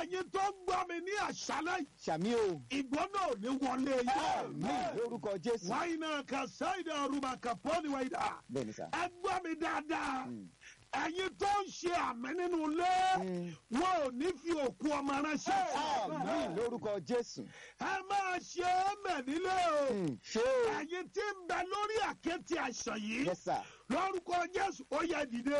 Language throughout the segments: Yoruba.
ẹ̀yin tó ń gbọ́ mi ní àṣálẹ́ yìí, sàmì o ìgbóná ò ní wọlé àmì yìí. lórúkọ jésù wáyé náà kà sáyidà ọ̀rùbà kàpọ́ọ̀nì wáyé dà. bẹ́ẹ̀ ni sà ẹ gbọ́ mi dáadáa Mm. ẹ̀yin tó ń ṣe àmì nínú ilé Mm. wọn ò ní fi òkú ọmọ ránṣẹ́ àmì lórúkọ jésù ẹ máa ṣe é mẹ̀ nílé o Mm. ṣé o ẹ̀yin tí ń bẹ lórí àkéte àìsàn yìí yes sir lórúkọ jésù ó yẹ dìde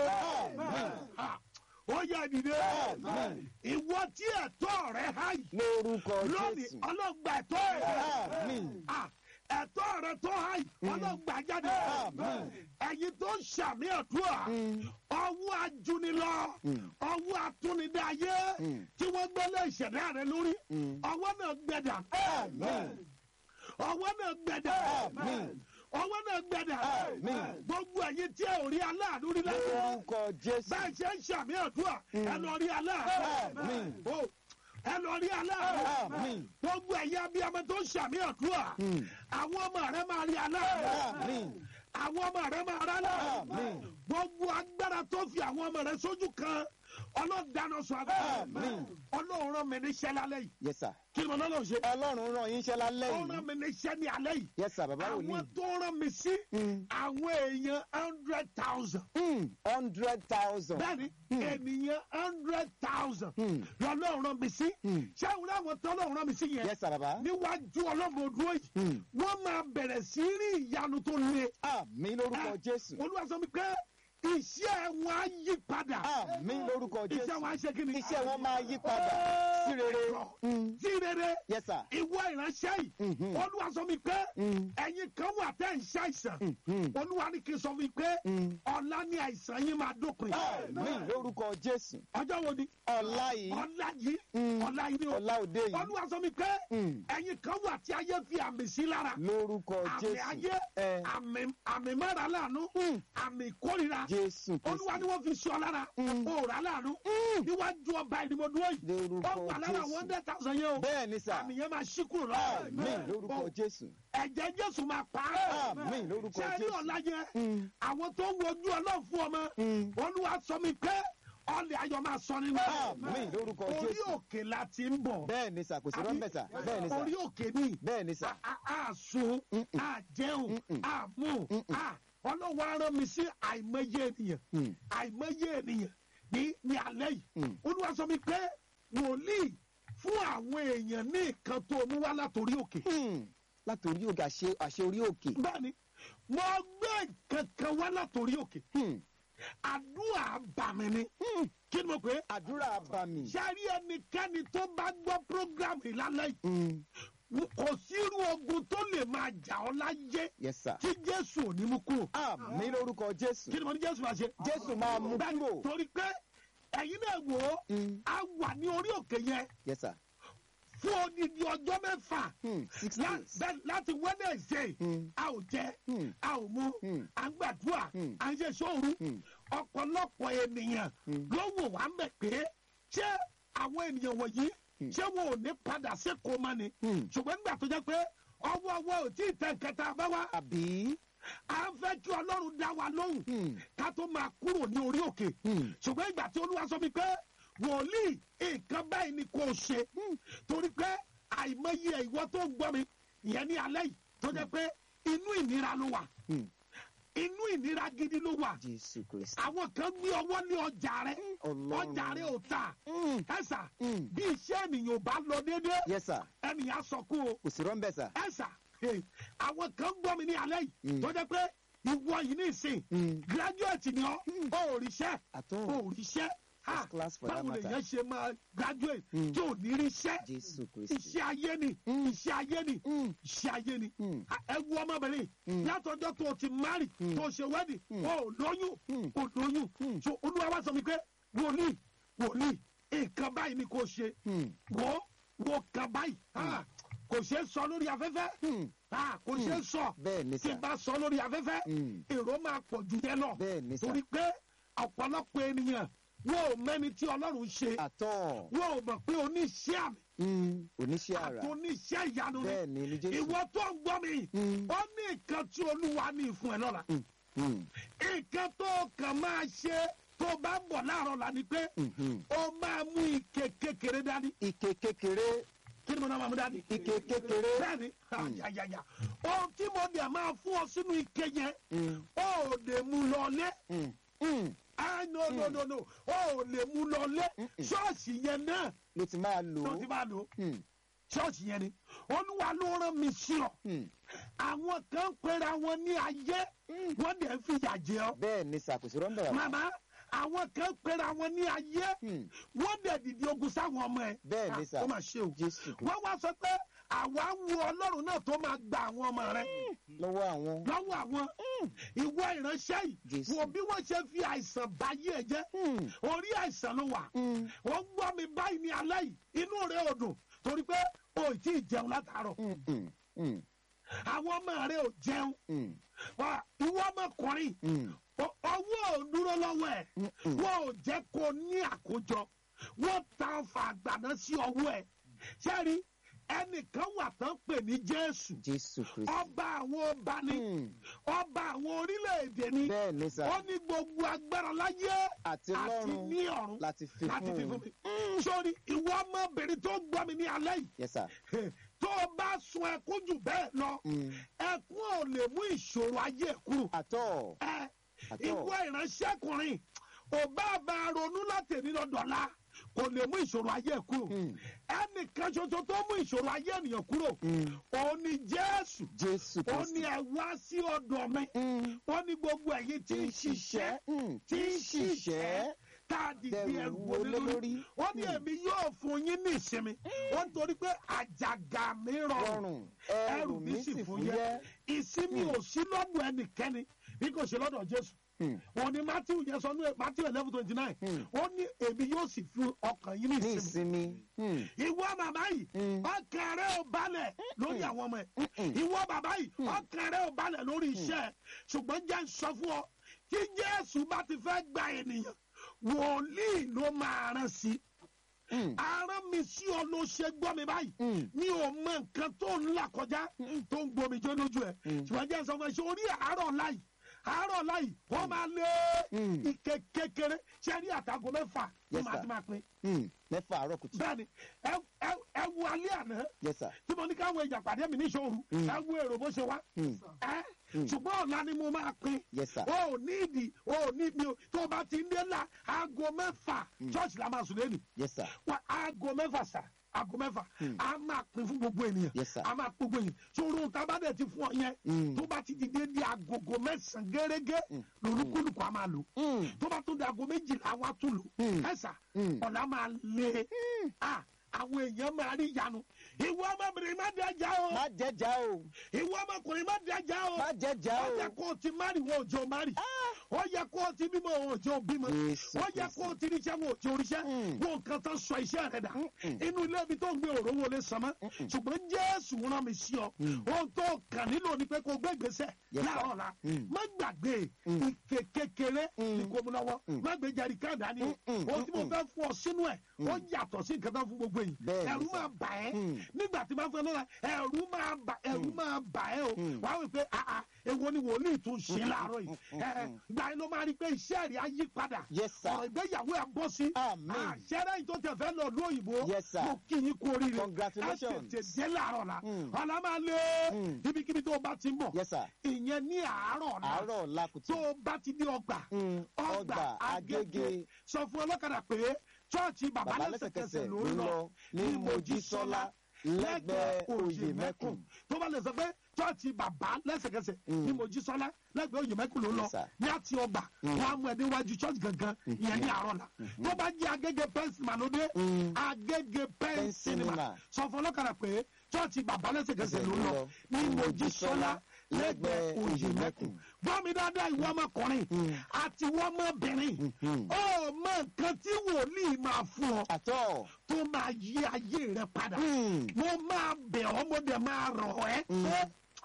Ha, ó yẹ dìde Àmín. ìwọ tí ẹ̀tọ́ rẹ há yìí lórúkọ lónìí jésù ọlọ́gba ẹ̀tọ́ rẹ Àmín. Ah, ẹ̀tọ́ rẹ tó há yìí ọlọ́gba jáde Àmín. ẹ̀yin tó ń ṣàmì àdúrà Mm. ọwọ́ ajúnilọ Mm. ọwọ́ atúnidáyé Mm. tí wọ́n gbélé ìṣẹ̀dá rẹ lórí Mm. ọwọ́ náà gbẹ̀dà Àmín. ọwọ́ náà gbẹ̀dà Àmín. ọwọ́ náà gbẹ̀dà Àmín. gbogbo ẹ̀yin tí ẹ ò rí aláàánú rí lẹ́yìn lórúkọ jésù bẹ́ẹ̀ ṣe ń ṣàmì àdúrà ẹ lọ rí aláàánú Àmín. O, ẹ lọ rí aláàánú Àmín. gbogbo ẹ̀yin abiyamọ tó ń ṣàmì àdúrà Mm. àwọn ọmọ rẹ máa rí aláàánú Àmín. àwọn ọmọ rẹ máa rá láàánú Àmín. gbogbo agbára tó fi àwọn ọmọ rẹ sójú kan ọlọ́dáná sọ agbára Àmín. ọlọ́run rán mi níṣẹ́ lálẹ́ yìí yes sir kí ni mo lọ́nà ṣe ọlọ́run rán yín iṣẹ́ lálẹ́ ó rán yìí mi níṣẹ́ ní alẹ́ yìí yes sir bàbá àwọn wòlíì tó rán mi sí Mm. àwọn èèyàn hundred thousand Mm. hundred thousand bẹ́ẹ̀ni ènìyàn hundred thousand Mm. lọ́lọ́run rán mi sí Mm. ṣé àwọn àwọn tó lọ́run rán mi sí yẹn yes sir bàbá níwájú ọlọ́mọ dúró yìí Mm. wọ́n máa bẹ̀rẹ̀ sí rí ìyanu tó le àmì lórúkọ jésù olúwa sọ mi pé iṣẹ́ wọn á yí padà àmì lórúkọ iṣẹ́ jésù wọn á ṣe kí ni iṣẹ́ wọn máa yí padà sí rere Mm. sí rere yes sir ìwọ ìránṣẹ́ yìí Mhm. olúwa sọ mi pé Mm. ẹ̀yin kan wà tẹ́ ń ṣàìsàn Mhm. olúwa ní kí n sọ mi pé Mm. ọ̀la ni àìsàn yín máa dópin àmì lórúkọ jésù ọjọ́ wo ni ọ̀la yìí ọ̀la yìí Mm. ọ̀la yìí ni o ọ̀la òde yìí olúwa sọ mi pé Mm. ẹ̀yin kan wà tí ayé fi àmì sí lára lórúkọ àmì jésù ayé ẹ àmì àmì mọ́ra láàánú Mm. àmì ìkórira jésù olúwa ni wọ́n fi sọ lára Mm. òòrà láàánú níwájú ọba ìdìbòdúró yìí lórúkọ ó wà lára one jésù hundred thousand yẹn o bẹ́ẹ̀ ni sà àmì yẹn máa ṣí kúrò àmì lọ́wọ́ lórúkọ jésù ẹ̀jẹ̀ jésù máa pa á àmì lórúkọ ṣé ní jésù ọ̀la yẹn Mm. àwọn tó ń wojú ọlọ́run fún ọmọ Mm. olúwa sọ mi pé ọlẹ̀ ayọ̀ máa sọ nínú àmì lórúkọ orí jésù òkè la ti ń bọ̀ bẹ́ẹ̀ ni sà kò sí rọ́ńbẹ̀ sà bẹ́ẹ̀ ni sà orí òkè ni bẹ́ẹ̀ ni sà a- a a sun Mm-mm. a jẹun Mm-mm. a mú Mm-mm. a ọlọ́wọ́ arán mi sí àìmọye ènìyàn Mm. àìmọye ènìyàn ní ní alẹ́ yìí Mm. olúwa sọ mi pé wòlíì fún àwọn èèyàn ní nǹkan tó mú wá látòrí òkè Hmm. látòrí òkè àṣẹ àṣẹ orí òkè bẹ́ẹ̀ni mo gbé nǹkan kan wá látòrí òkè Hmm. àdúrà bàmí ni Hmm. kí ni mo pè é àdúrà bàmí. sẹ́rí ẹnikẹ́ni tó bá gbọ́ prógrámù ìlànà Hmm. yìí kò sírú ogun tó lè máa jà ọ́ láyé yes sir. tí jésù ò ní mú kúrò. àmì lórúkọ jésù. kí ni mo ní jésù máa ṣe. jésù máa mú Bẹ́ẹ̀ni, kúrò. torí pé ẹ̀yin náà wò ó Hmm. a wà ní orí òkè yẹn yes sir. fún odidi ọjọ́ mẹ́fà Hmm. six lá- days. bẹ́ẹ̀ láti wednesday Hmm. a ò jẹ Hmm. a ò mu Hmm. à ń gbàdúrà Hmm. à ń ṣe sóòru Hmm. ọ̀pọ̀lọpọ̀ ènìyàn Hmm. ló wò wá ń bẹ̀ pé ṣé àwọn ènìyàn wọ̀nyí Hmm. ṣé wọn ò ní padà sékòó mọ́ ni Hmm. ṣùgbọ́n nígbà tó jẹ́ pé ọwọ́ ọwọ́ ò tí ì tẹ̀ kẹta bá wá àbí. à ń fẹ́ kí ọlọ́run dá wa lóhùn Hmm. ká tó máa kúrò ní orí òkè Hmm. ṣùgbọ́n ìgbà tí olúwa sọ mi pé wòlíì nǹkan báyìí ni kò ṣe torí pé àìmọye ìwọ tó ń gbọ́ mi ìyẹn ní alẹ́ yìí tó jẹ́ pé inú ìnira ló wà Hmm. inú ìnira gidi ló wà jésù kristi. àwọn kan gbé ọwọ́ ní ọjà rẹ Ọlọ́run. ọjà rẹ ò tà Hmm. ẹ̀sà Hmm. bí iṣẹ́ ènìyàn ò bá lọ déédéé yes sir. ènìyàn sọ kú o kò sí rọ́ńbẹ̀ sà. ẹ̀sà àwọn kan gbọ́ mi ní alẹ́ yìí Mm. tó jẹ́ pé ìwọ yìí ní ìsìn Hmm. graduate ni ọ́ ó ríṣẹ́ àtọ́. ó ríṣẹ́ ha First class for that báwo matter. lèèyàn ṣe máa graduate Mm. tí ò ní ríṣẹ́ jésù kristi. iṣẹ́ ayé ni Mm. iṣẹ́ ayé ni Hmm. iṣẹ́ ayé ni Hmm. ẹ wo ọmọbìnrin Mm. látọjọ́ tó o ti mari Mm. tó o ṣe wedding Mm. o ò lóyún Mm. o lóyún Mm. so olúwa wá sọ mi pé wòlíì wòlíì nǹkan báyìí ni kò ṣe Hmm. wò wò kan báyìí ah, kò ṣe é sọ lórí afẹ́fẹ́ Hmm. ah, kò ṣe é sọ bẹ́ẹ̀ ni tí sà. n bá sọ lórí afẹ́fẹ́ Hmm. èrò máa pọ̀ jù yẹn lọ bẹ́ẹ̀ ni sà. torí pé ọ̀pọ̀lọpọ̀ ènìyàn wọn ò mẹ́ni tí ọlọ́run ṣe àtọ́. wọn ò mọ̀ pé oníṣẹ́ àmì Hmm. oníṣẹ́ àti ara. oníṣẹ́ ìyanu ni bẹ́ẹ̀ ni ni jésù. ìwọ tó ń gbọ́ mi Hmm. ó ní nǹkan tí olúwa ní fún ẹ lọ́la Hmm. nǹkan tó kàn máa ṣe tó o bá ń bọ̀ láàárọ̀ la ni pé Mhm. o máa mú ike kékeré dání ike kékeré kí ni mo náà máa mú dání. ike kékeré. bẹ́ẹ̀ni ayayaya ohun tí mo dẹ̀ máa fún ọ sínú ike yẹn Mm, o ò lè mú lọlé mm, mm. ah no no no no o ò lè mú lọlé Mm-mm. ṣọ́ọ̀ṣì yẹn náà ló ti máa lò tó ó. ti máa lò Mm, ṣọ́ọ̀ṣì yẹn ni olúwa ló rán mi sí ọ mm. àwọn kan ń pera wọn ní ayé wọ́n dẹ̀ ń fìyà jẹ ọ bẹ́ẹ̀ ni ṣàkóso rọ́ńdà wà. màmá àwọn kan ń pera wọn ní ayé Mm, wọ́n dẹ̀ dìde ogun sáwọn ọmọ ẹ̀ Bẹ́ẹ̀ ni Ah, sà. ó mà ṣe o jésù kò wọ́n wá sọ pé àwa ń wo ọlọ́run náà tó máa gba àwọn ọmọ rẹ̀ lọ́wọ́ àwọn. lọ́wọ́ àwọn ìwọ ìránṣẹ́ yìí Jésù. wo bí wọ́n ṣe fi àìsàn báyé ẹ jẹ́ Mm, orí àìsàn ló wà mm, wọ́n gbọ́ mi báyìí ní alẹ́ yìí inú rẹ̀ ò dùn torí pé o ì tí ì jẹun látàárọ̀ mm, mm, mm, àwọn ọmọ rẹ̀ ò jẹun mm, Wà, ìwọ ọmọkùnrin mm, o- ọwọ́ ò dúró lọ́wọ́ ẹ̀ mm, mm. wọ́n ò jẹ́ kó ní àkójọ wọ́n ta ọfà àgbàná sí ọwọ́ ẹ̀ sẹ́rí ẹnìkan wà tán pè ní Jésù jésù kristi. ọba àwọn ọba ni Mm, ọba àwọn orílẹ̀-èdè ni bẹ́ẹ̀ ni sà. ó ní gbogbo agbára láyé àti àti lọ́run ní ọ̀run láti fi láti fi fún fún un. mi. sórí ìwọ ọmọbìnrin tó gbọ́ mi ní alẹ́ yìí yes sir. tó o bá sun ẹkún jù bẹ́ẹ̀ lọ Mm, ẹkún ò lè mú ìṣòro ayé ẹ̀ kúrò. àtọ̀ ẹ àtọ̀. ìwọ ìránṣẹ́kùnrin ò bá bá a ronú láti èmi lọ́dọ̀ọ́lá kò lè mú ìṣòro ayé ẹ̀ kúrò. Mm, ẹnìkan ṣoṣo tó mú ìṣòro ayé ènìyàn kúrò mm, òun ni Jésù jésù ó ní kristi. ẹ wá sí ọ̀dọ̀ mi Mm, ó ní gbogbo ẹ̀yin tí ń ṣiṣẹ́ mm, tí ń ṣiṣẹ́ tá a dìde Dẹrù ẹrù wọlé wọlé lórí lórí. ó ní èmi yóò fún yín ní ìsinmi ó ń torí pé àjàgà mi rọrùn rọrùn ẹrù mi sì fúyẹ́ ìsinmi ò sí lọ́dọ̀ ẹnikẹ́ni bí kò ṣe lọ́dọ̀ Jésù Mm, òun ni Matthew yẹn sọ ní Matthew eleven twenty nine Mm. ó ní èmi yóò sì fi ọkàn yín ní ní ìsinmi ìsinmi. Mm, ìwọ bàbá yìí Mm. ọkàn rẹ ò balẹ̀ lórí àwọn ọmọ ẹ̀ Mm-mm. ìwọ bàbá yìí ọkàn rẹ ò balẹ̀ lórí iṣẹ́ ẹ̀ ṣùgbọ́n jẹ́ ń sọ fún ọ tí Jésù bá ti fẹ́ gba ènìyàn wòlíì ló máa rán sí mm, arán mi sí ọ ló ṣe gbọ́ mi báyìí mm, mi ò mọ nǹkan tó ń là kọjá tó ń gbomi jó lójú ẹ̀ Mm. ṣùgbọ́n jẹ́ ń sọ fún ẹ ṣe orí àárọ̀ láì àárọ̀ láì wọ́n máa lé Mm. ike kékeré ṣe rí àtàgọ́ mẹ́fà ní Yes, màá sir. ti máa pín mm. mẹ́fà àárọ̀ kùtù. bẹ́ẹ̀ni ẹ ẹ- ẹ wo alẹ́ àná yes sir. tí mo ní káwọn èèyàn pàdé mi níṣòro Mm. ẹ wo èrò bó ṣe wá Mm, ẹ Mm. ṣùgbọ́n ọ̀la ni mo máa pín yes sir. o ò ní ìdí o ò ní mi o tó o bá ti ń dé la aago mẹ́fà church la máa sùn lẹ́nu yes sir. wa aago mẹ́fà sà aago mẹ́fà Mm. a máa pín fún gbogbo ènìyàn Yes, sir. a máa pín gbogbo ènìyàn ṣòro tábàdẹ̀ ti fún ọ yẹn Mm. tó bá ti dìde di agogo mẹ́sàn-án gẹ́gẹ́ Mm. lolúkúlùkù a máa lò Mm, tó bá tún di aago méjìlá wa tún lò Mm. ẹ̀sà Mm. ọ̀la máa lé a àwọn èèyàn máa rí ìyanu ìwọ ọmọbìnrin má dájà o má jẹjà o ìwọ ọmọkùnrin má dájà o má jẹjà ó o. yẹ kó o ti mari wọn ò jẹ́ o mari ó yẹ kó o ti bímọ wọn ò jẹ́ o bímọ Jésù ó yẹ kó o ti ríṣẹ́ wọn ò jẹ́ o ríṣẹ́ Mm. wọn nǹkan tán sọ iṣẹ́ rẹ dà Mm-mm. inú ilé ibi tó ń gbé òró wọlé sàmọ́ Mm-mm. ṣùgbọ́n Jésù rán mi sí ọ Mm. ohun tó kàn nílò ni pé kó o gbé ìgbésẹ̀ Yes, sir. láàárọ̀ la Mm. má gbàgbé Mm. ike kékeré Mm. ní kó mu lọ́wọ́ Mm. má gbé jẹ̀rí káàdá ni o Mm-mm. ohun tí mo Mm-mm. fẹ́ fún ọ sínú ẹ̀ ó Mm. yàtọ̀ sí nǹkan tán fún gbogbo yìí Bẹ́ẹ̀ ni, ẹ̀rù sir. máa bà ẹ́ Mm. nígbà tí máa fẹ́ lọ́la ẹ̀rù máa bà ẹ̀rù máa bà ẹ́ o Mm. wàá wí pé àà èwo ni wòlíì tún ṣe láàárọ̀ yìí Mm. ẹ̀ gbà yín ló máa rí i pé iṣẹ́ rẹ̀ á yí padà yes sir. ọ̀rọ̀ ìgbéyàwó ẹ̀ bọ́ sí Amen. àṣẹ́rẹ́ yìí tó tẹ̀ fẹ́ lọ lú òyìnbó Yes, sir. mo kí yín kú oríire Congratulations. ẹ tètè dé láàárọ̀ la Mm. ọ̀la máa lé Mm. ibikíbi tó o bá ti ń bọ̀ yes sir. ìyẹn ní àárọ̀ la àárọ̀ làkùtù. tó o bá ti dé ọgbà Mm, ọgbà agége sọ fún ọlọ́kadà pé chọ́ọ̀chì bàbá bàbá lẹ́sẹ̀kẹsẹ̀ lẹ́sẹ̀kẹsẹ̀ ló ń lọ ní mojísọ́lá lẹ́gbẹ̀ẹ́ òye mẹ́kùn. tó bá lè sọ pé chọ́ọ̀chì bàbá lẹ́sẹ̀kẹsẹ̀ Mm. ní mojísọ́lá lẹ́gbẹ̀ẹ́ òye mẹ́kùn ló ń lọ Yes, sir. ní àti ọgbà Mm. wọn á mú ẹ níwájú chọ́ọ̀chì gangan ìyẹn ní àárọ̀ la tó bá jẹ́ agége pẹ́ńsì màlódé Mm. agége pẹ́ńsì Pẹ́ńsìnìmà. mà sọ fún ọlọ́kadà pé chọ́ọ̀chì bàbá lẹ́sẹ̀kẹsẹ̀ ló ń lọ ní ní mojísọ́lá Mojísọ́lá lẹ́gbẹ̀ẹ́ òye Òyèmẹ́kùn. mẹ́kùn gbọ́ mi dáadáa ìwọ ọmọkùnrin Mm. àti ìwọ ọmọbìnrin Mhm. ó mọ nǹkan tí wòlíì máa fún ọ àtọ̀. tó máa yí ayé rẹ padà Mm. mo máa bẹ̀ ọ́ mo dẹ̀ máa rọ̀ ẹ́ Mm. pé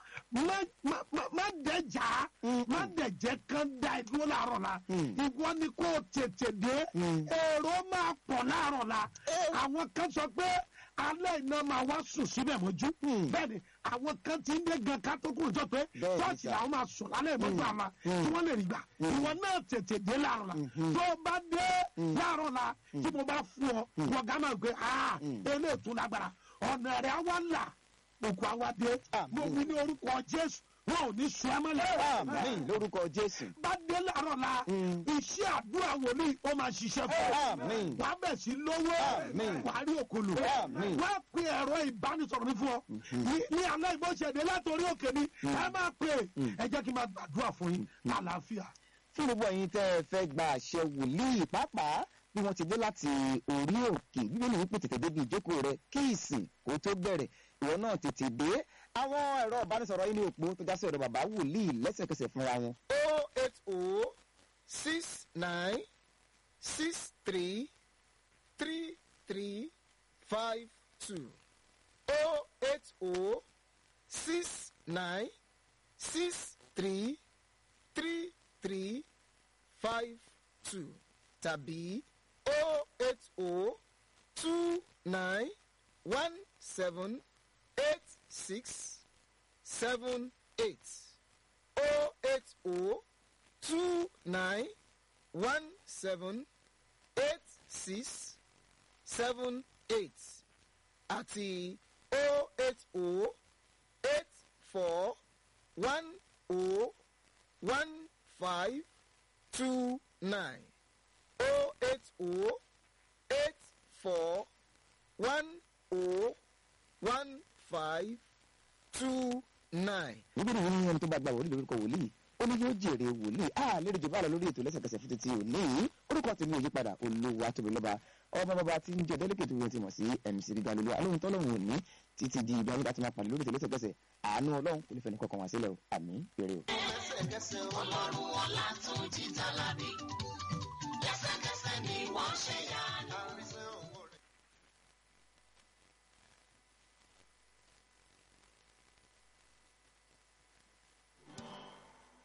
má má má- má dẹjà Mm. má dẹjẹ kan da ìdúró láàárọ̀ la Mm. ìwọ ni kò tètè dé Mm. èrò máa pọ̀ láàárọ̀ la Eh. àwọn kan sọ pé alẹ́ iná máa wá sùn síbẹ̀ mọ́jú Hmm. bẹ́ẹ̀ni àwọn kan ti ń dé gan ká tó kúrò jọ pé Bẹ́ẹ̀ni, ṣọ́ọ̀ṣì sir. làwọn máa sùn lálẹ́ ìmọ̀jú àmà Hmm. tí wọ́n lè rí gbà ìwọ náà tètè dé láàárọ̀ la Mhm. tó o bá dé láàárọ̀ la tí mo bá fún ọ wọ́n gá máa gbé ah eléyìí tún lágbára ọ̀nà rẹ̀ á wá là òkú á wá dé Àmín. mo wí ní orúkọ Jésù wọn ò ní sùn ẹ́ mọ́lẹ̀ àmín lórúkọ jésù bá dé láàárọ̀ la Mm. iṣẹ́ àdúrà wòlíì ó máa ṣiṣẹ́ fún ọ àmín wàá bẹ̀ sí lówó Àmín. wàá rí òkòlù Àmín. wàá pe ẹ̀rọ ìbánisọ̀rọ̀ mi fún ọ ní- ní alẹ́ ìbọ̀ṣẹ̀dé látòrí òkè mi ẹ máa pè é ẹ jẹ́ kí n máa gbàdúrà fún yín àlàáfíà. fún gbogbo ẹ̀yin tẹ́ ẹ fẹ́ gba àṣẹ wòlíì pàápàá bí wọ́n ti dé láti orí òkè bíbélì wípé tètè débi ìjókòó rẹ kí ìsìn kó tó bẹ̀rẹ̀ ìwọ náà tètè dé àwọn ẹ̀rọ ìbánisọ̀rọ̀ yìí ní òpó tó já sí ọ̀dọ̀ bàbá wòlíì lẹ́sẹ̀kẹsẹ̀ fúnra wọn. o eight o six nine six three three three five two o eight o six nine six three three three five two tàbí o eight o two nine one seven eight six seven eight o eight o two nine one seven eight six seven eight àti o eight o eight four one o one five two nine o eight o eight four one o one five two nine. nígbà tí wọ́n ní ẹni tó bá gba wòlíì lórúkọ wòlíì ó ní yóò jèrè wòlíì a lérò jù bá lọ lórí ètò lẹ́sẹ̀kẹsẹ̀ fún títí òní orúkọ tèmi ò yí padà olúwa tóbi lọ́ba ọmọ bàbá tí ń jẹ délẹ́kẹ̀tì wọn ti mọ̀ sí mc gíga lólu alóhùn tọ́lọ́hùn òní títí di ìgbà nígbà tí máa pàdé lórí ètò lẹ́sẹ̀kẹsẹ̀ àánú ọlọ́run kò ní fẹ́ ní kọkàn wá sílẹ̀ o àmì péré o. lẹ́sẹ̀kẹsẹ̀ ọlọ́run ọlá tún jí tálábì lẹ́sẹ̀kẹsẹ̀ ni wọ́n ṣe yá